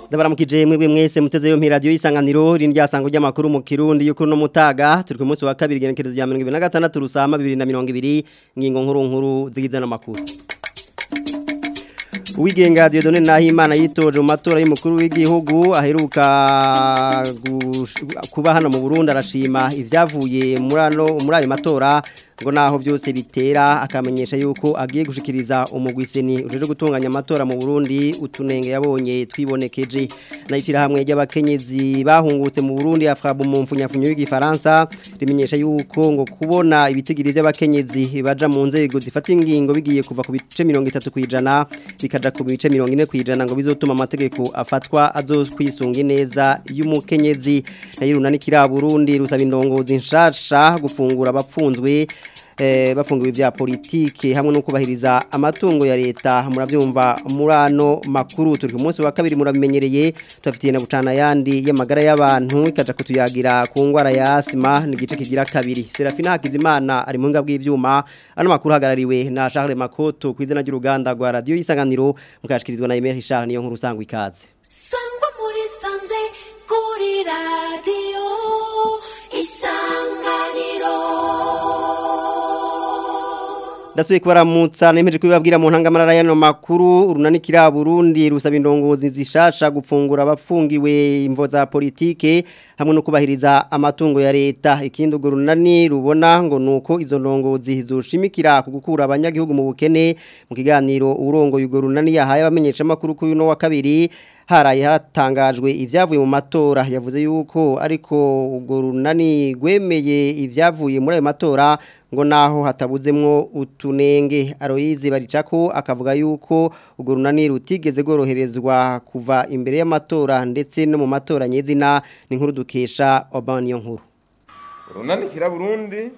ndabaramukije mwebwe mwese muteze yo radio isanganiro rindya sango ry'amakuru mu Kirundi yuko no mutaga turi ku munsi wa kabiri genekerezo rya 2026 rusama 2020 ngingo nkuru nkuru zigize no makuru Uwigenga Dieudonne Nahimana yitoje mu matora y'umukuru w'igihugu aheruka kuba hano mu Burundi arashima ivyavuye muri ano muri ayo matora ngo naho byose bitera akamenyesha yuko agiye gushikiriza umugwiseni uje gutunganya amatora mu Burundi utunenge yabonye twibonekeje nayishira hamwe y'abakenyezi bahungutse mu Burundi afrabu mu mfunyafunyo y'igifaransa rimenyesha yuko ngo kubona ibitigiri by'abakenyezi baja mu nzego zifata ingingo bigiye kuva ku bice 30 kwijana bikaja ku bice 40 kwijana ngo bizotuma amategeko afatwa azokwisunga neza y'umukenyezi nayiruna n'ikira Burundi rusaba indongozi nshasha gufungura abapfunzwe bafungiwe vya politike hamwe no kubahiriza amatungo ya leta muravyumva murano makuru turi ku munsi wa kabiri murabimenyereye tubafitiye na bucana yandi y'amagara y'abantu ikaja kutuyagira ku ngwara ya asima ni gice kigira kabiri Serafina Hakizimana ari mu ngabwi y'ivyuma ano makuru hagarariwe na Charles Makoto kwizina ry'uruganda rwa radio isanganiro mukashikirizwa na Emery Charles niyo nkuru sangwa ikaze Sangwa muri sanze kuri radio Ndasuye kubaramutsa nemeje kubibabwira mu ntangamarara y'ano makuru urunanikira Burundi rusaba indongozi zishasha gupfungura abafungiwe imvo za politike hamwe no kubahiriza amatungo ya leta ikindi urwo runani rubona ngo nuko izo ndongozi zoshimikira ku gukura abanyagihugu mu bukene mu kiganiro urongo y'urwo runani yahaye abamenyesha makuru kuri no wa kabiri haraye hatangajwe ibyavuye mu matora yavuze yuko ariko urwo runani rwemeye ibyavuye muri ayo matora ngo naho hatabuzemwo utunenge aroyizi baricako akavuga yuko urwo runani rutigeze rworoherezwa kuva imbere y'amatora ndetse no mu matora nyezina ni nkuru dukesha obaniyo nkuru runanikira burundi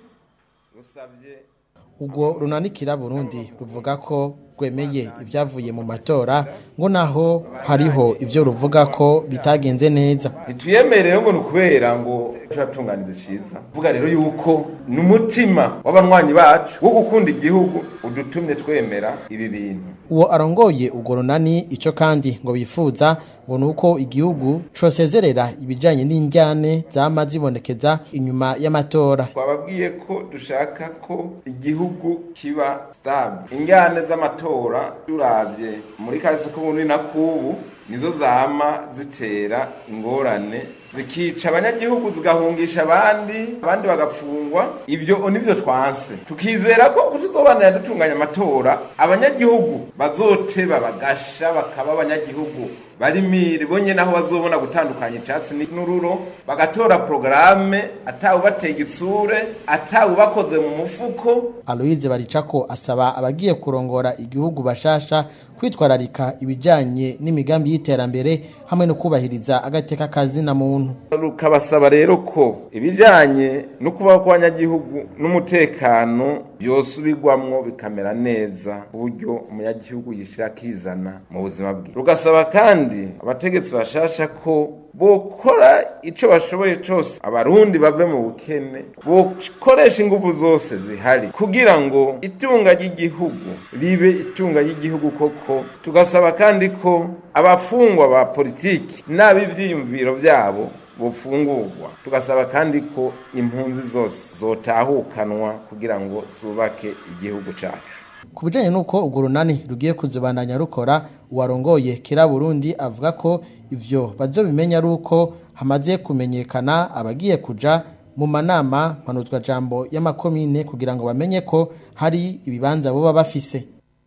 rusabye ubwo runanikira burundi ruvuga ko rwemeye ibyavuye mu matora ngo naho hariho ibyo ruvuga ko bitagenze neza ntituyemerere ngo ni ukubera ngo turatunganiza cyiza vuga rero yuko ni umutima w'abanywanyi bacu wo gukunda igihugu udutumye twemera ibi bintu uwo arongoye ubwo runani icyo kandi ngo bifuza ngo ni uko igihugu cosezerera ibijyanye n'injyane zama zibonekeza inyuma y'amatora twababwiye ko dushaka ko igihugu kiba sitable injyane z'amatora turabye muri kazi k'ubundi na k'ubu nizo zama zitera ingorane zikica abanyagihugu zigahungisha abandi abandi bagafungwa ibyo nibyo twanse tukizera ko tuzobanira dutunganya amatora abanyagihugu bazoteba bagasha bakaba abanyagihugu barimire bonye naho bazobona gutandukanya icyatsi n'ururo bagatora porogaramu atawubatega itsure atawubakoze mu mufuko aloyize baricako asaba abagiye kurongora igihugu bashasha kwitwararika ibijyanye n'imigambi y'iterambere hamwe no kubahiriza agateka kazina muntu rukabasaba rero ko ibijyanye no kubaho kw'abanyagihugu n'umutekano byosubirwamwo bikamera neza ku buryo umunyagihugu yishyira akizana mu buzima bwe rugasaba kandi abategetsi bashasha ko bokora icyo bashoboye cyose abarundi bave mu bukene bokoresha ingufu zose zihari kugira ngo itunga ry'igihugu ribe itunga ry'igihugu koko tugasaba kandi ko abafungwa ba politiki n'ab'ibyiyumviro byabo bufungurwa tugasaba kandi ko impunzi zose zotahukanwa kugira ngo zubake igihugu cyacu ku bijyanye n'uko urwo runani rugiye kuzibandanya rukora uwarongoye kera burundi avuga ko ibyo bazobimenya ari uko hamaze kumenyekana abagiye kuja mu manama mpanuzwajambo y'amakomine kugira ngo bamenye ko hari ibibanza buba bafise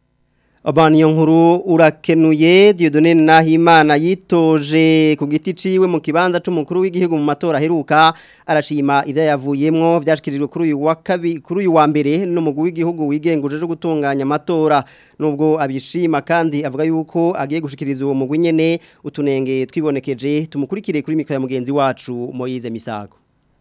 Abaniyo nkuru urakenuye Dieudonne Nahimana yitoje ku giti ciwe mu kibanza c'umukuru w'igihugu mu matora heruka arashima ivya yavuyemwo vyashikirijwe kuri uyu wa kabiri kuri uyu wa mbere n'umugwi w'igihugu wigenguje cyo gutunganya amatora nubwo abishima kandi avuga yuko agiye gushikiriza uwo mugwi nyene utunenge twibonekeje tumukurikire kuri mikaya mugenzi wacu Moyize Misago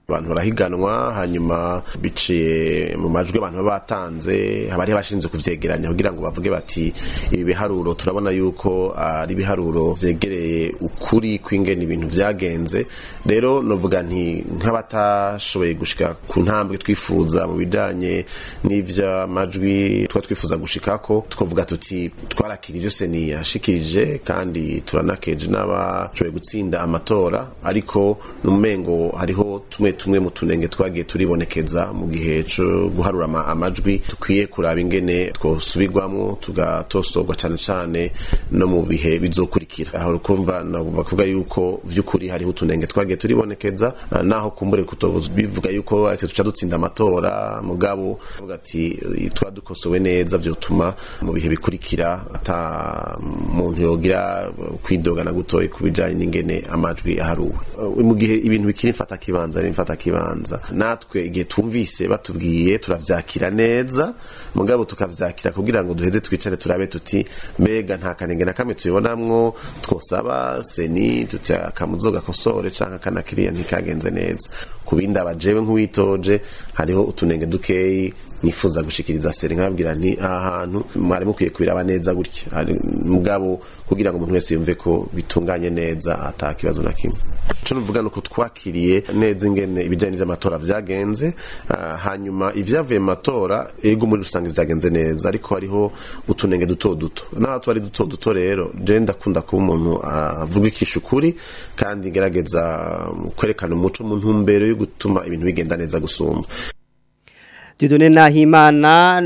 abantu barahiganwa hanyuma biciye mu majwi abantu baba batanze haba hariho abashinzwe kuvyegeranya kugira ngo bavuge bati ibi biharuro turabona yuko ari ibiharuro vyegereye ukuri kw'ingene ibintu vyagenze rero novuga nti nk'abatashoboye gushika ku ntambwe twifuza mu bijanye n'ivy'amajwi twa twifuza gushikako twavuga tuti twarakira ivyo seni yashikirije kandi turanakeje n'abashoboye gutsinda amatora ariko numengo hariho tumwe tumwe mu tunenge twagiye turibonekeza mu gihe cyo guharura ama- amajwi tukwiye kuraba ingene twosubirwamwo tugatosorwa cane cane no mu bihe bizokurikira aho rukumva nagomba kuvuga yuko vy'ukuri hariho utunenge twagiye turibonekeza ah, naho kumbure kutobuza bivuga yuko aritwe tuca dutsinda amatora mugabo avuga ati eh, twadukosowe neza vyotuma mu bihe bikurikira ata muntu yogira kwidogana gutoyi ku bijanye n'ingene amajwi aharuwe Uh, mu gihe ibintu bikiri mfata kibanza ari mfata kibanza natwe igihe twumvise batubwiye turavyakira neza mugabo tukavyakira kugira ngo duheze twicare turabe tuti mbega nta kanenge na kamwe tubibonamwo twosaba seni tuti akamuzo gakosore canke akana kiriya ntikagenze neza ku bindi abajewe nk'uwitoje hariho utunenge dukeyi nifuza gushikiriza seri nkababwira nti aha hantu mwari mukwiye kubiraba neza gutya Hari- mugabo kugira ngo umuntu wese yumve ko bitunganye neza ata kibazo na kimwe ico nuvuga nuko twakiriye neza ingene ibijanye n'amatora vyagenze ah, hanyuma ivyavuye mu matora ego muri rusange vyagenze neza ariko hariho utunenge duto duto naho twari duto duto rero je ndakunda kuba umuntu avuga ikisha ukuri kandi ngerageza um, kwerekana umuco mu ntumbero yo gutuma ibintu bigenda neza gusumba Dieudonne Nahimana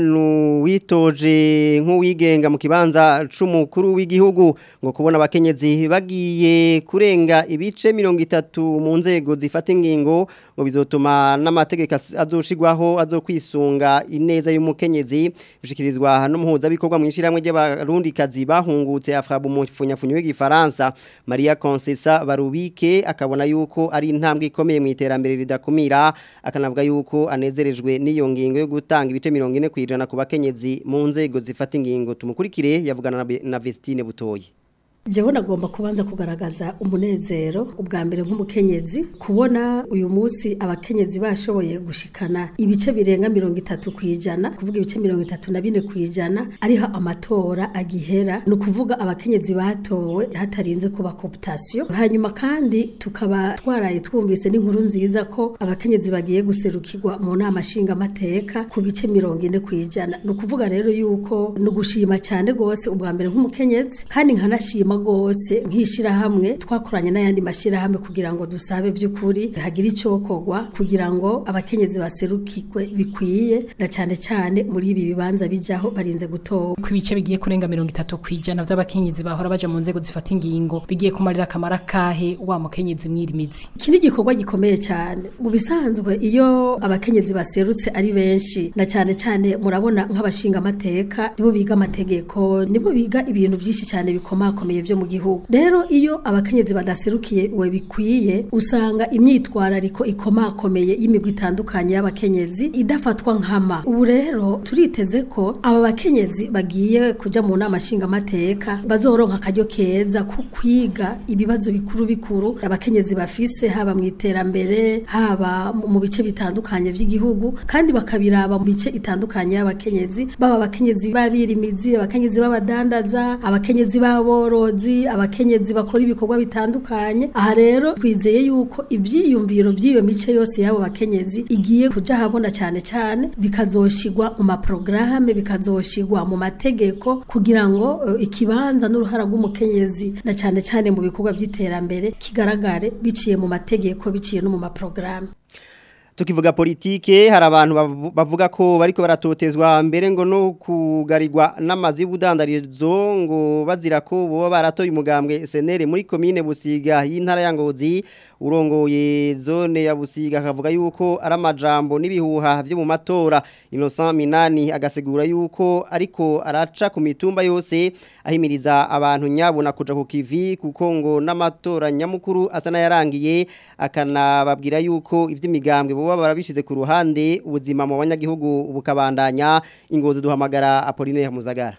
nuwitoje nk'uwigenga mu kibanza c'umukuru w'igihugu ngo kubona abakenyezi bagiye kurenga ibice 30 mu nzego zifata ingingo ngo bizotuma n'amategeko as- azoshigwaho azokwisunga ineza y'umukenyezi bishikirizwa n'umuhuza bikorwa mu ishiramwe ry'abarundikazi bahungutse afrabu mu funyafunyo y'igifaransa Maria Concessa Barubike akabona yuko ari intambwe ikomeye mu iterambere ridakumira akanavuga yuko anezerejwe n'iyo ngingo yo gutanga ibice 40 kwijana ku bakenyezi mu nzego zifata ingingo tumukurikire yavugana na Be- na Vestine Butoyi Jewe nagomba kubanza kugaragaza umunezero ubwa mbere nk'umukenyezi kubona uyu munsi abakenyezi bashoboye gushikana ibice birenga mirongo itatu kwijana kuvuga ibice mirongo itatu na bine kwijana ariho amatora agihera ni ukuvuga abakenyezi batowe hatarinze kuba cooptation hanyuma kandi tukaba twaraye twumvise n'inkuru nziza ko abakenyezi bagiye guserukirwa mu nama nshingamateka ku bice mirongo ine kwijana ni ukuvuga rero yuko ni ugushima cyane rwose ubwa mbere nk'umukenyezi kandi nkanashima rwose nk'ishyirahamwe twakoranye n'ayandi mashyirahamwe kugira ngo dusabe by'ukuri hagire icyokorwa kugira ngo abakenyezi baserukirwe bikwiye na cyane cyane muri ibi bibanza bijyaho barinze gutora ku bice bigiye kurenga mirongo itatu ku ijana by'abakenyezi bahora baja mu nzego zifata ingingo bigiye kumarira akamaro kahe wa mukenyezi mwirimizi iki ni igikorwa gikomeye cyane mu bisanzwe iyo abakenyezi baserutse ari benshi na cyane cyane murabona nk'abashinga amateka nibo biga amategeko nibo biga ibintu byinshi cyane bikomakomeye byo mu gihugu rero iyo abakenyezi badaserukiye we bikwiye usanga imyitwarariko ikomakomeye y'imigwi itandukanye y'abakenyezi idafatwa nkama ubu rero turiteze ko aba bakenyezi bagiye kuja mu nama nshingamateka bazoronka akaryo keza ko kwiga ibibazo bikuru bikuru abakenyezi bafise haba mu iterambere haba mu- mu bice bitandukanye by'igihugu kandi bakabiraba mu bice itandukanye y'abakenyezi baba abakenyezi b'abirimizi abakenyezi b'abadandaza abakenyezi b'aborozi abakenyezi bakora ibikorwa bitandukanye aha rero twizeye yuko ibyiyumviro by'iyo mice yose y'abo bakenyezi igiye kuja habona cyane cyane bikazoshigwa mu maprograme bikazoshigwa mu mategeko kugira ngo eh, ikibanza n'uruhara rw'umukenyezi na cyane cyane mu bikorwa by'iterambere kigaragare biciye mu mategeko biciye no mu maprograme Tukivuga politike hari abantu bavu- bavuga ko bariko baratotezwa mbere ngo no kugarirwa n'amazi y'ubudandarizo ngo bazira ko boba baratoye umugambwe SNL muri commune Busiga y'intara ya Ngozi urongoye zone ya Busiga akavuga yuko ari amajambo n'ibihuha byo mu matora Innocent Minani agasigura yuko ariko araca ku mitumba yose ahimiriza abantu nyabona kuja ku kivi kuko ngo n'amatora nyamukuru asa n'ayarangiye akanababwira yuko ivy'imigambwe boba barabishize ku ruhande ubuzima mu banyagihugu bukabandanya ingozi duhamagara Apollinaire Muzagara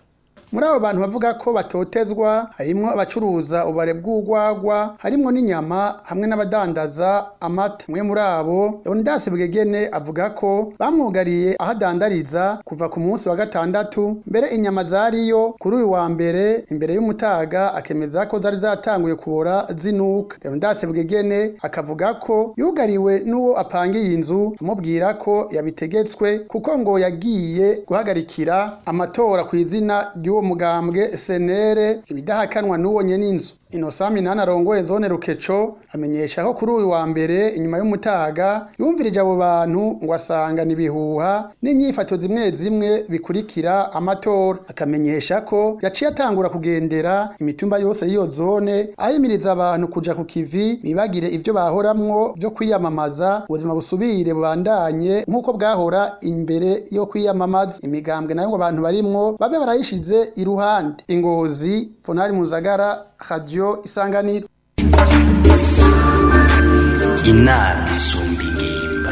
muri abo bantu bavuga ko batotezwa harimwo abacuruza ubare bw'urwagwa harimwo n'inyama hamwe n'abadandaza amata umwe muri abo Leonidas Bwegene avuga ko bamwugariye aho adandariza kuva ku munsi wa gatandatu mbere inyama zariyo kuri uyu wa mbere imbere y'umutaga akemeza ko zari zatanguye kubora zinuka Leonidas Bwegene akavuga ko yugariwe n'uwo apangiye inzu amubwira ko yabitegetswe kuko ngo yagiye guhagarikira amatora ku izina ry'uwo mugambwe senere ibidahakanwa n'uwo nyene inzu Innocent Minani arongoye zone Rukeco amenyesha ko kuri uyu wa mbere inyuma y'umutaga yumvirije abo bantu ngo asanga nibihuha n'inyifato zimwe zimwe bikurikira amatora akamenyesha ko yaciye atangura kugendera imitumba yose y'iyo zone ahimiriza abantu kuja ku kivi bibagire ivyo bahoramwo byo kwiyamamaza ubuzima busubire bubandanye nk'uko bwahora imbere yo kwiyamamaza imigambwe nayo ngo abantu barimwo babe barayishize iruhande ingozi Ponari Muzagara Radio Isanganiro inama isumba ingimba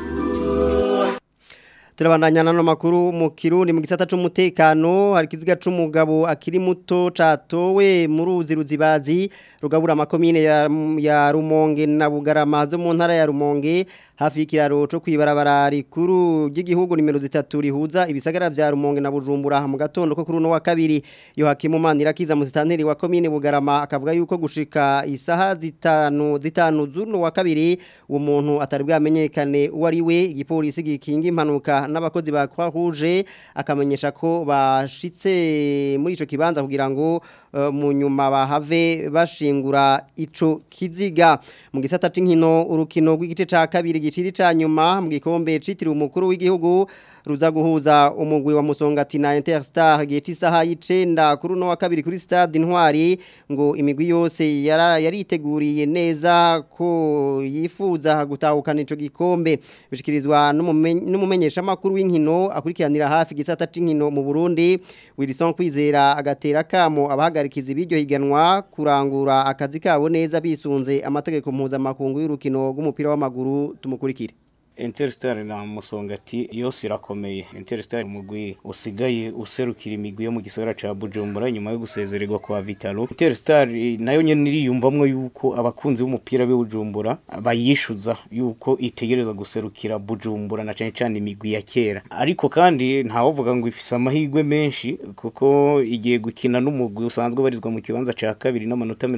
turabandanya nano makuru mu kirundi mu gisata c'umutekano hari kiziga c'umugabo akiri muto catowe mu ruzi ruzibazi rugabura amakomine ya, ya Rumonge na Bugarama zo mu ntara ya Rumonge hafi y'ikiraro cyo kwibarabara rikuru ry'igihugu nimero zitatu rihuza ibisagara vya Rumonge na Bujumbura mu gatondo ko kuri no wa kabiri yo hakimu manira kiza mu zitanteri wa komine Bugarama akavuga yuko gushika isaha zitanu zitanu zuno wa kabiri uwo muntu atari bwamenyekane uwari we igipolisi gikinga impanuka n'abakozi ba Croix Rouge akamenyesha ko bashitse muri ico kibanza kugira ngo uh, mu nyuma bahave bashingura ico kiziga mu gisata c'inkino urukino rw'igice ca kabiri giciri ca nyuma mu gikombe citiriwe umukuru w'igihugu ruza guhuza umugwi wa Musongati na Interstar geti saha y'icenda kuri no wa kabiri kuri stade Intwari ngo imigwi yose yariteguriye neza ko yifuza gutahukana ico gikombe bishikirizwa n'umumenyesha makuru w'inkino akurikiranira hafi gisata c'inkino mu Burundi Wilson Kwizera agatera kamo abahagarikiza ibiryo higanwa kurangura akazi kabo neza bisunze amategeko mpuzamakungu y'urukino rw'umupira w'amaguru tumukurikire Interstar na Musongati yose irakomeye Interstar umugwi usigaye userukira imigwi yo mu gisagara ca Bujumbura nyuma yo gusezererwa kwa Vitalo Interstar nayo nyene niriyumvamwe yuko abakunzi b'umupira be Bujumbura bayishuza yuko itegereza guserukira Bujumbura na cyane cyane imigwi ya kera ariko kandi ntawovuga ngo ifise amahirwe menshi kuko igiye gukina n'umugwi usanzwe barizwa mu kibanza ca kabiri n'amanota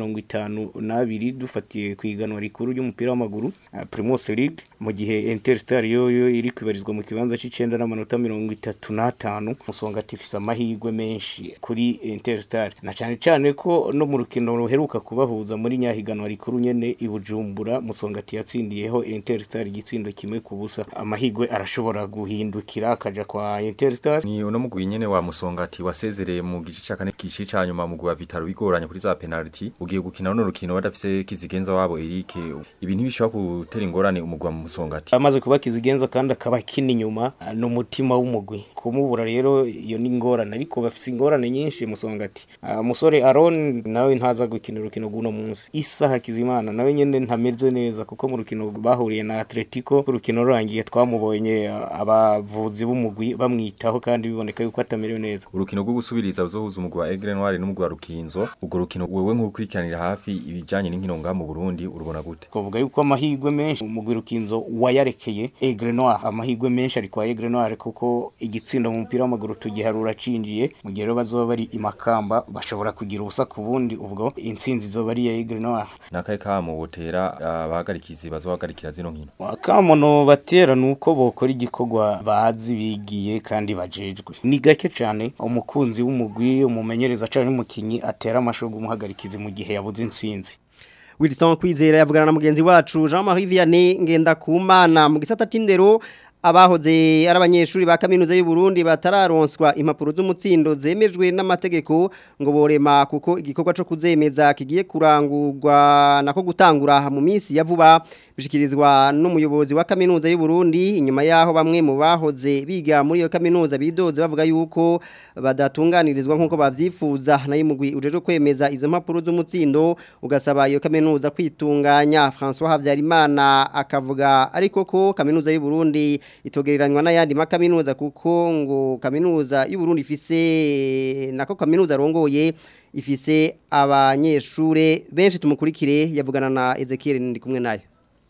52 dufatiye kwiganwa rikuru ry'umupira w'amaguru Primus League mu gihe Interstar yoyo iri kwibarizwa mu kibanza c'icenda n'amanota 35 musonga tifisa amahirwe menshi kuri Interstar na cyane cyane ko no mu rukino ruheruka kubahuza muri nyahiganwa rikuru nyene ibujumbura musonga yatsindiyeho Interstar igitsindo kimwe ku busa amahirwe arashobora guhindukira akaja kwa Interstar ni uno mugwi nyene wa musongati wasezereye mu gice ca kane kici ca nyuma mugwi wa Vitaro bigoranye kuri za penalty ugiye gukina no rukino badafise kizigenza wabo Eric ibintu bishobora gutera ingorane umugwi wa musongati amaze kuba kizigenza kandi akaba kini nyuma n'umutima w'umugwi kumubura rero iyo ni ingorane ariko bafise ingorane nyinshi musongati umusore Aaron nawe ntaza gukina urukino guno munsi isaha kizimana nawe nyene ntameze neza kuko mu rukino bahuriye na Atletico urukino rurangiye twamubonye abavuzi b'umugwi bamwitaho kandi biboneka yuko atamerewe neza urukino rwo gusubiriza uzohuza umugwi wa Aigle Noir n'umugwi wa Rukinzo ubwo rukino wewe nk'ukurikiranira hafi ibijanye n'inkino nga mu Burundi urubona gute kuvuga yuko amahirwe menshi umugwi Rukinzo wayarekeye Aigle Noir amahirwe menshi ari kwa Aigle Noir kuko igitsindo mu mupira w'amaguru tugiharura cinjiye mu gihe bazoba bari imakamba bashobora kugira ubusa ku bundi ubwo intsinzi zoba ari ya Aigle Noir nakaye kamo botera abahagarikizi bazohagarikira zino nkino kamo no batera nuko bokora igikorwa bazi bigiye kandi bajejwe ni gake cyane umukunzi w'umugwi umumenyereza cyane umukinyi atera amashogo umuhagarikizi mu gihe yabuze intsinzi Wilson Kwizera yavugana na mugenzi wacu Jean-Marie Vianney ngenda kumana mu gisata c'indero abahoze ari abanyeshuri ba kaminuza y'u Burundi batararonswa impapuro z'umutsindo zemejwe n'amategeko ngo borema kuko igikorwa cyo kuzemeza kigiye kurangurwa nako gutangura mu minsi ya vuba bishikirizwa n'umuyobozi wa kaminuza y'u Burundi inyuma yaho bamwe mu bahoze biga muri iyo kaminuza bidoze bavuga yuko badatunganirizwa nkuko bavyifuza nayo mugwi ujeje kwemeza izo mpapuro z'umutsindo ugasaba iyo kaminuza kwitunganya François Havyarimana akavuga ariko ko kaminuza y'u Burundi itogereranywa n'ayandi makaminuza kuko ngo kaminuza y'u Burundi ifise nako kaminuza rongoye ifise abanyeshure benshi tumukurikire yavugana na Ezekiel ndi kumwe nayo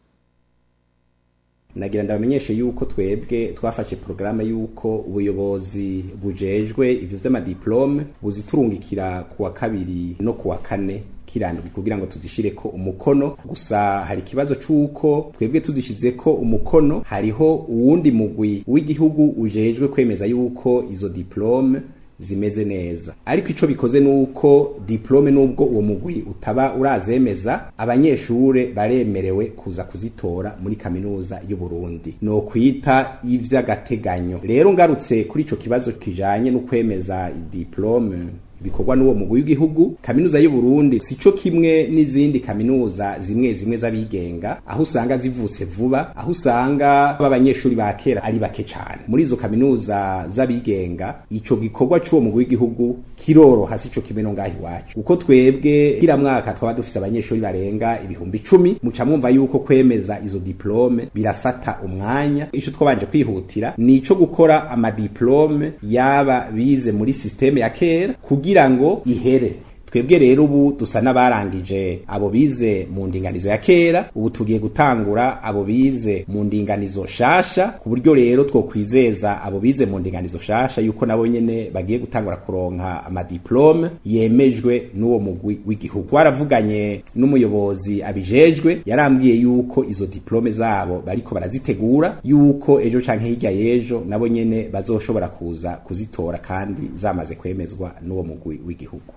nagira ndabamenyeshe yuko twebwe twafashe porogaramu yuko ubuyobozi bujejwe ivyo vy'amadiplome buziturungikira kuwa kabiri no kuwa kane kirandwi kugira ngo tuzishireko umukono gusa hari ikibazo c'uko twebwe tuzishizeko umukono hariho uwundi mugwi w'igihugu ujejwe kwemeza yuko izo diplome zimeze neza ariko ico bikoze nuko diplome nubwo uwo mugwi utaba urazemeza abanyeshure baremerewe kuza kuzitora muri kaminuza y'u Burundi no kwita ivy'agateganyo rero ngarutse kuri ico kibazo kijanye no kwemeza diplome bikorwa n'uwo mugwi w'igihugu kaminuza y'u Burundi sico kimwe n'izindi kaminuza zimwe zimwe z'abigenga aho usanga zivutse vuba aho usanga b'abanyeshuri ba kera ari bake cyane muri izo kaminuza z'abigenga ico gikorwa c'uwo mugwi w'igihugu kiroroha sico kimwe no ngaho iwacu uko twebwe kila mwaka twaba dufise abanyeshuri barenga ibihumbi icumi muca mwumva yuko kwemeza izo diplome birafata umwanya ico twabanje kwihutira ni ico gukora amadiplome yaba bize muri systeme ya kera kugira ngo ihere twebwe rero ubu dusa n'abarangije abo bize mu ndinganizo ya kera ubu tugiye gutangura abo bize mu ndinganizo shasha ku buryo rero twokwizeza abo bize mu ndinganizo shasha yuko nabo nyene bagiye gutangura kuronka amadiplome yemejwe n'uwo mugwi w'igihugu twaravuganye n'umuyobozi abijejwe yarambwiye yuko izo diplome zabo bariko barazitegura yuko ejo canke hirya y'ejo nabo nyene bazoshobora kuza kuzitora kandi zamaze kwemezwa n'uwo mugwi w'igihugu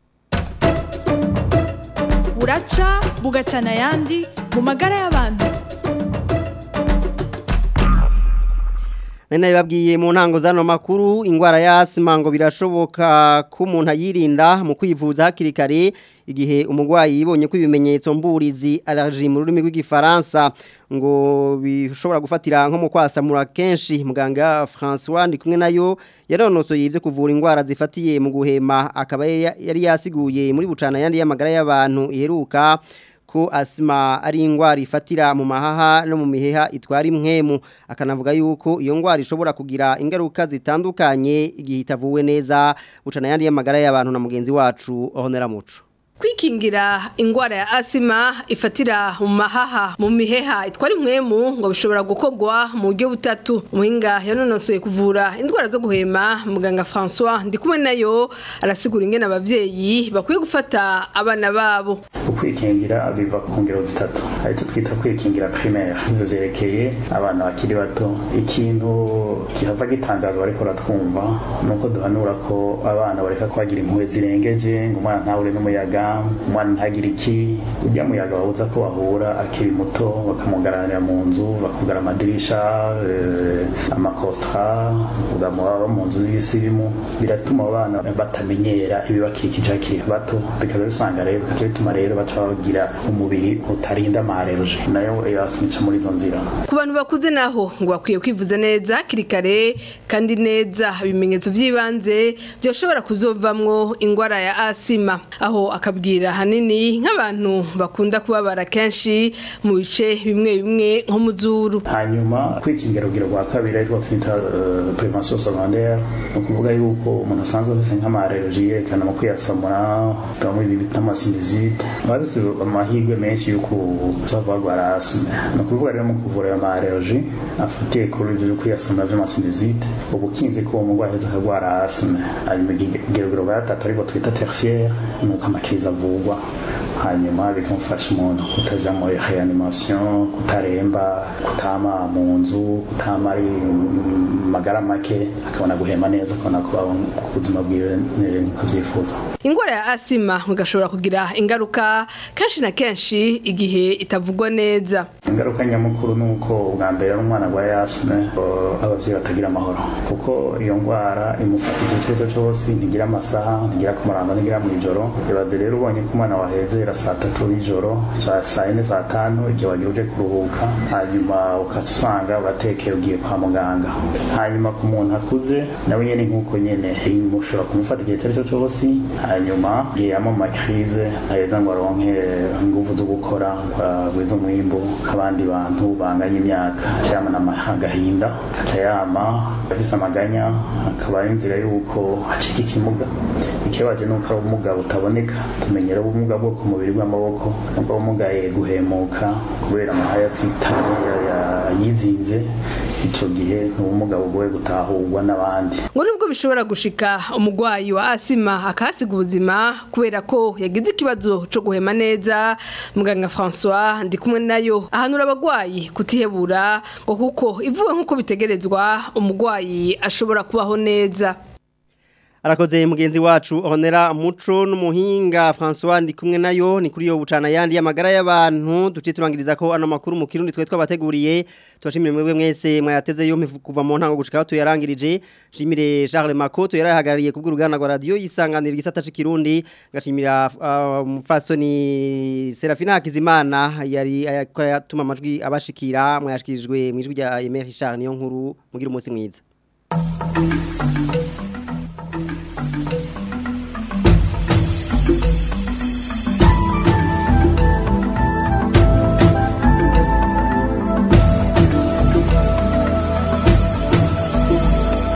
buraca bugacana ayandi mu magara y'abantu Nene babwiye mu ntango zano makuru ingwara ya asima ngo birashoboka ko umuntu ayirinda mu kwivuza hakiri kare igihe umurwayi yibonye ko ibimenyetso mburizi allergie mu rurimi rw'igifaransa ngo bishobora gufatira nko mu kwasamura kenshi muganga François ndi kumwe nayo yaronosoye ivyo kuvura ingwara zifatiye mu guhema akaba yari yasiguye muri bucana yandi y'amagara y'abantu iheruka ko asima ari ingwara ifatira mu mahaha no mu miheha itwara imwemu akanavuga yuko iyo ngwara ishobora kugira ingaruka zitandukanye igihe itavuwe neza bucana yandi y'amagara y'abantu na mugenzi wacu Honera Muco kwikingira ingwara ya asima ifatira mu mahaha mu miheha itwara imwemu ngo bishobora gukorwa mu buryo butatu umuhinga yanonosoye kuvura indwara zo guhema muganga François ndi kumwe nayo arasigura ingene abavyeyi bakwiye gufata abana babo ukwikingira biva ku ngero zitatu hari icyo twita kwikingira primaire ivyo vyerekeye abana bakiri bato ikintu kihava gitangaza bariko baratwumva nuko duhanura ko abana bareka kwagira impuhwe zirengeje ngo umwana ntahure n'umuyaga umwana ntagire iki ujya muyaga babuza ko bahura akiri muto bakamugaranira mu nzu bakugara amadirisha amakostra ugamubaba mu nzu y'ibisimu biratuma abana batamenyera ibibakikije hakiri bato bikaba bisanga rero bikaca bituma rero baca bagira umubiri utarinda amareroje nayo yasumica muri izo nzira ku bantu bakuze naho ngo bakwiye kwivuza neza hakiri kare kandi neza ibimenyetso by'ibanze byoshobora kuzovamwo ingwara ya asima aho akabwira hanini nk'abantu bakunda kubabara kenshi mu bice bimwe bimwe nko mu zuru hanyuma kwikingira urugero rwa kabiri ariko twita uh, prevention secondaire ni ukuvuga yuko umuntu asanzwe afise nk'amareroji yerekana mu kwiyasamura bamwe ibi bita amasinizite baba bafise amahirwe menshi y'uko bava barwara asime ni ukuvuga rero mu kuvura ayo mareroji afatiye kuri ivyo byo kwiyasamura vy'amasinizite ubukinzi ko uwo murwayi aheza akagwara asime hanyuma urugero rwa gatatu ariko twita tertiaire ni uko amakiriza avugwa hanyuma bikamufasha umuntu kutaja muri reanimation kutaremba kutama mu nzu kutama ari magara make akabona guhema neza akabona kubaho ku buzima bwiwe niko vyifuza ingwara ya asima igashobora kugira ingaruka kenshi na kenshi igihe itavugwa neza ingaruka nyamukuru ni uko ubwa mbere ari umwana arwaye asime abavyeyi batagira amahoro kuko iyo ngwara imufata igihe icyo ari cyo cyose ntigira amasaha ntigira ku murango ntigira mu ijoro ibaze rero ubonye ko umwana waheze guhera saa tatu y'ijoro ca saa yine saa tanu igihe wagira uje kuruhuka hanyuma ukaca usanga uratekera ugiye kwa muganga hanyuma ku muntu akuze nawe nyene nk'uko nyene mushobora kumufata igihe icyo ari cyo cyose hanyuma igihe yama mu makirize ntaheza ngo aronke inguvu zo gukora ngo agwize umwimbu nk'abandi bantu banganya imyaka aca yamana agahinda aca yama afise amaganya akaba ari inzira y'uko acika ikimuga ikibaje nuko ari ubumuga butaboneka tumenyera ubumuga bwo ku mubiri bw'amaboko nubwo ubumuga guhemuka kubera amahaya atsitaye yizinze ico gihe ni ubumuga bugoye gutahurwa n'abandi ngo nubwo bishobora gushika umugwayi wa asima akahasiga ubuzima kubera ko yagize ikibazo co guhema neza muganga François ndi kumwe nayo ahanura abagwayi kutihebura ngo kuko ivuwe nk'uko bitegerezwa umugwayi ashobora kubaho neza arakoze mugenzi wacu honera muco n'umuhinga François ndi kumwe nayo ni kuri yo bucana yandi y'amagara y'abantu duce turangiriza ko ano makuru mu kirundi twe twabateguriye tubashimire mwebwe mwese mwayateze yo kuva mu ntango gushika tuyarangirije jimire Charles Makoto yarahagarariye kubwo uruganda rwa radio yisanganira gisata c'ikirundi gashimira umufasoni uh, Serafina Hakizimana yari yatuma amajwi abashikira mwayashikijwe mu ijwi rya Emery Charles niyo nkuru mugira umunsi mwiza